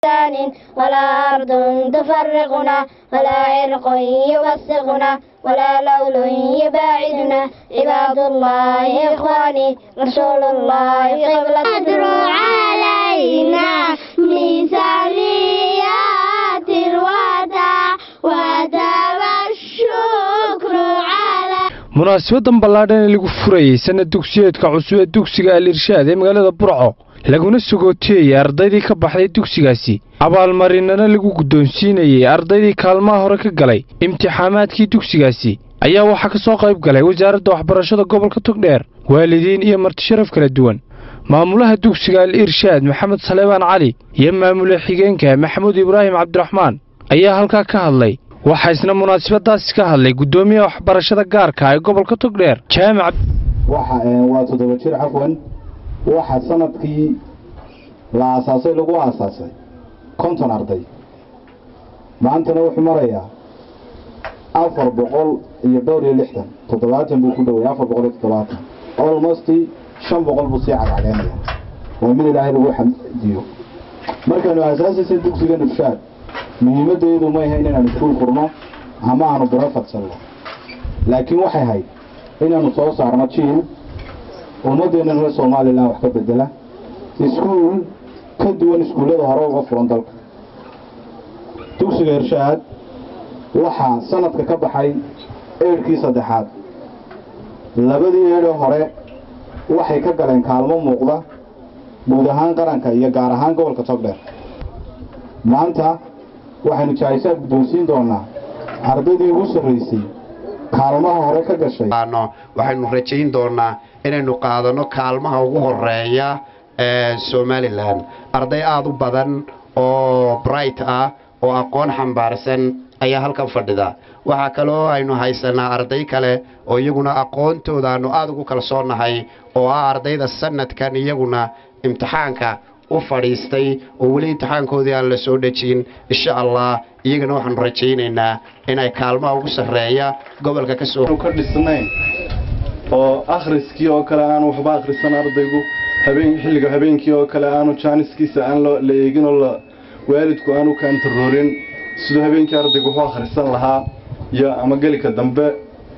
ثان ولا أرض تفرقنا ولا عرق يوثقنا ولا لول يباعدنا عباد الله إخواني رسول الله قبلة أدروا علينا ميزانيات الوداع وتاب الشكر على munaasabadan ballaadhan ee lagu furayey sanad dugsiyeedka cusub ee dugsiga al irshaad ee magaalada burco laguna sagootiyeyey ardaydii ka baxday dugsigaasi abaalmarinana lagu guddoonsiinayey ardaydii kaalmaha hore ka galay imtixaamaadkii dugsigaasi ayaa waxaa ka soo qayb galay wasaaradda waxbarashada gobolka togdheer waalidiin iyo martisharaf kala duwan maamulaha dugsiga al irshaad maxamed saleebaan cali iyo maamule xigeenka maxamuud ibraahim cabdiraxmaan ayaa halkaa ka hadlay waxaa isna munaasabadaasi ka hadlay guddoomiyaha waxbarashada gaarka ee gobolka togdheer jaamac waa toddoba jir cafwan waxa sanadkii la aasaasay lagu aasaasay konton arday maantana wuxuu marayaa afar boqol iyo dhowr iyo lixdan toddobaatan buu ku dhoway afar boqol iyo toddobaatan almost shan boqol buu sii cagcageynaya waa mid ilaahay lagu xamdiyo markaanu aasaasaysa dugsiga nufshaad muhiimaddeedu ma ahayn inaanu iskuul furno ama aanu biro fadsanno laakiin waxay ahayd inaanu soo saarno jiil ummaddeennan reer somalilan wax ka bedela iskuul ka duwan iskuullada hore uga furan dalka dugsiga irshaad waxaa sanadka ka baxay eedhkii saddexaad labadii eedhee hore waxay ka galeen kaalmo muuqda guud ahaan qaranka iyo gaar ahaan gobolka togdheer maanta waxaynu jaahisaa guddoonsiin doonaa ardaydii ugu sarraysay kaalmaha hore ka gashay waxaynu rajayn doonaa inaynu qaadano kaalmaha ugu horeeya ee somalilan arday aada u badan oo bright ah oo aqoon xambaarsan ayaa halkan fadhida waxaa kaloo aynu haysanaa arday kale oo iyaguna aqoontooda aanu aada ugu kalsoonahay oo ah ardayda sanadkan iyaguna imtixaanka u fadhiistay oo weli imtixaankoodii aan la soo dhejin insha allah iyagana waxaanu rajaynaynaa inay kaalmaha ugu sarreeya gobolka ka soo ka dhisnayn oo akhriskii oo kale aanu waxba akhrisan ardaygu habeen xilliga habeenkii oo kale aanu jaaniskiisa aan la eegin oo la waalidku aanu kaantaroorin siduu habeenkii ardaygu wuxuu akhrisan lahaa iyo ama gelika dambe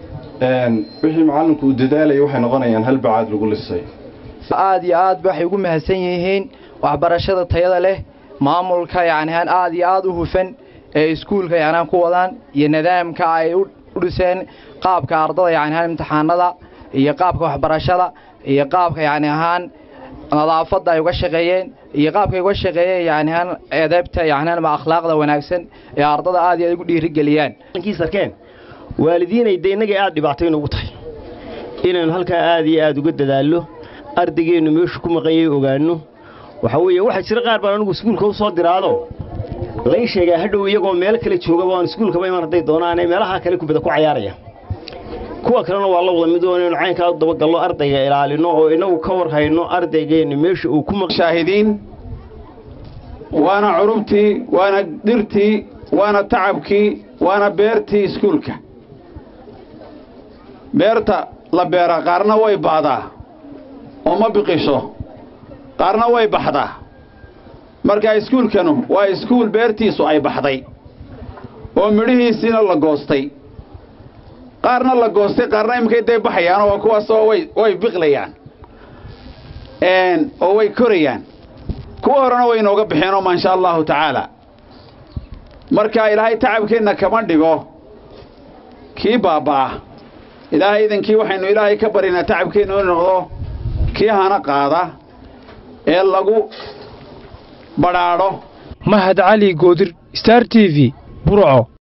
wixii macallinku uu dadaalayay waxay noqonayaan hal bacaad lagu lisay aad iyo aad waxay ugu mahadsan yihiin waxbarashada tayada leh maamulka yacnihaan aad iyo aad u hufan ee iskuulka yacnihaan ku wadaan iyo nidaamka ay u dhiseen qaabka ardada yacnihaan imtixaanada iyo qaabka waxbarashada iyo qaabka yacni ahaan nadaafadda ay uga shaqeeyeen iyo qaabka ay uga shaqeeyeen yacnihaan edeebta yacnihaan ma akhlaaqda wanaagsan ee ardada aad iyo aad ugu dhiirigeliyaan sarkeen waalidiinay dee innagay aad dhibaato inugu tahay inaynu halkaa aad iyo aad uga dadaallo ardaygeennu meeshu ku maqanyay ogaanno waxaa weeye waxaa jira qaar baan anigu iskuulka u soo diraado lay sheegaa hadhow iyagoo meel kale joogaba aan iskuulkaba iman hadday doonaanee meelaha kale kubada ku cayaaraya kuwa kalena waa la wada mid oo inaynu caynkaa u dabagalno ardayga ilaalino oo inagu ka war hayno ardaygeennu meesha uu ku shaahidiin waana curubtii waana dhirtii waana tacabkii waana beertii iskuulka beerta la beera qaarna way baadaa oo ma biqisho qaarna way baxdaa marka iskuulkanu waa iskuul beertiisu ay baxday oo midhihiisiina la goostay qaarna la goostay qaarna iminkay day baxayaan oo kuwaas oo way way biqlayaan oo way korayaan kuwa horena way inooga baxeenoo maasha allahu tacaala marka ilaahay tacabkeenna kama dhigo kii baabba'a ilaahay idankii waxaynu ilaahay ka baryaynaa tacabkeenna inu noqdo kii hana qaada ee lagu badhaadho mahad cali goodir star t v burco